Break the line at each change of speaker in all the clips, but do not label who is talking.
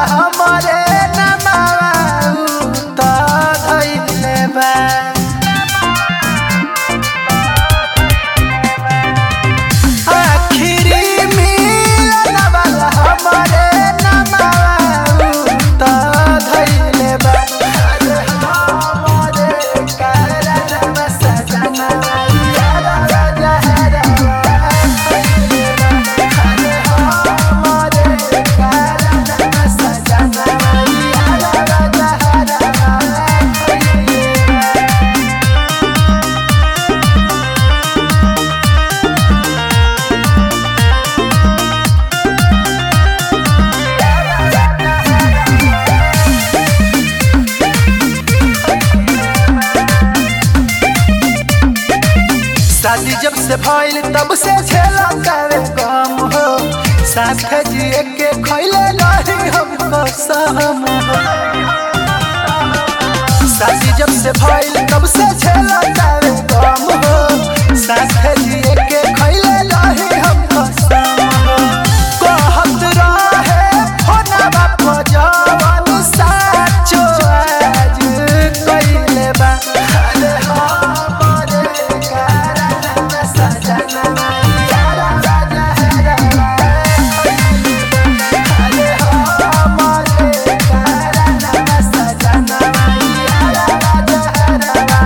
हमरे नमावा त धइले बा आखिरी मिलन वाला हमरे नमावा त धइले बा अरे हमरे करम सजना यारा जहरवा अरे हमरे करम सजना यारा जहरवा शादी जब से भइल तब से झेला करे गम हो साथ जिए के खैले नहीं हम कसम हो शादी जब से भइल तब से झेला करे गम हो साथ जिए के खैले नहीं हम कसम हो कहत रहे फोनवा पर जवन साचो आज कइले बा अरे हमरे कारण सजना यारा जहरवा अरे हमरे कारण सजना यारा जहरवा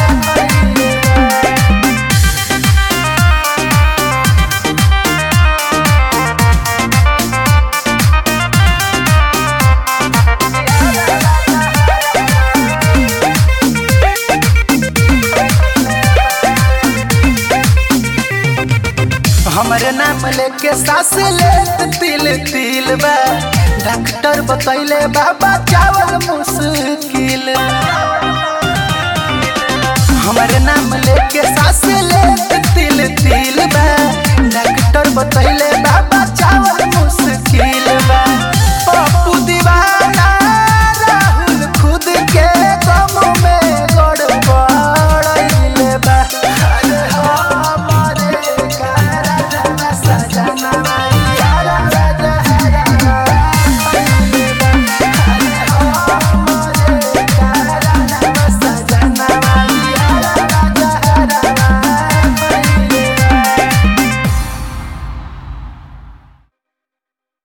हमरे नाम लेके सास लेत तिल तिल बा डॉक्टर बतैले बाबा चावल मुश्किल हमरे नाम लेके सास लेत तिल तिल बा डॉक्टर बतैले बाबा